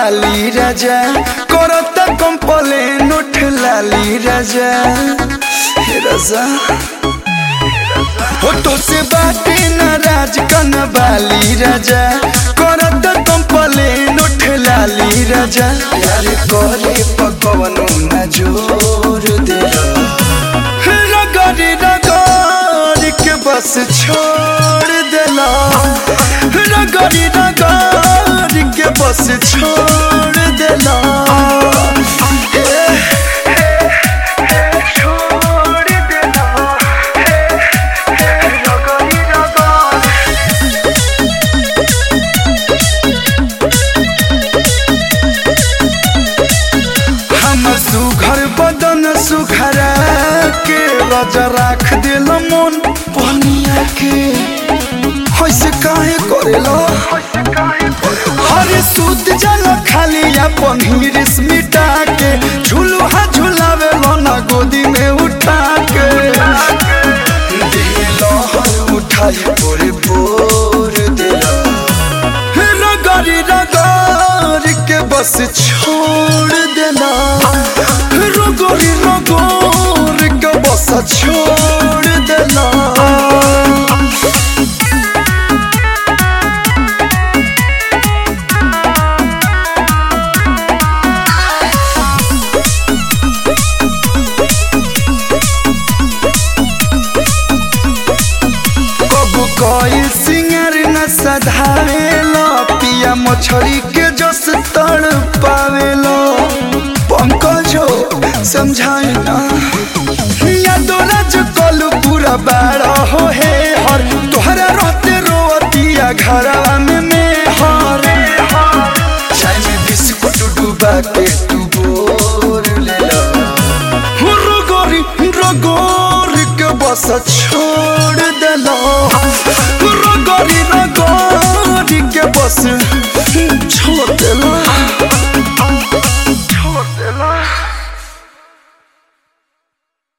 बाली राजा करत कंपलेन उठ लाली राजा हे राजा होठों से बाटे नाराज कन बाली राजा करत कंपलेन उठ लाली राजा प्यार करे पकवनो न जोर दे रगड़ी रगड़ के बस छोड़ देला रगड़ी रगड़ के बस छोड़ देला छोड़ देला रगड़ी रगड़ हमर सुघर बदन सुखरा के राजा राख दिल मन पनिया के होइसे काहे करेला हरे सूत जल खाली अपन हिरिस मिटा के झुलुहा झुलावे ना गोदी में उठा के दिल हर उठाई पोरे पोर दिला रगड़ी रगड़ के बस छोड़ देना रगड़ी रगड़ के बस छोड़ देना कबू कोई सिंगर न सधावेलो पिया मछली के जस तड़ पावेलो पंकजो समझाए ना या दोराज कलू पूरा बाड़ा हो हे हर तोहरा रहते रोतिया घरवा में में हर चाय में बिस्कुट डूबा के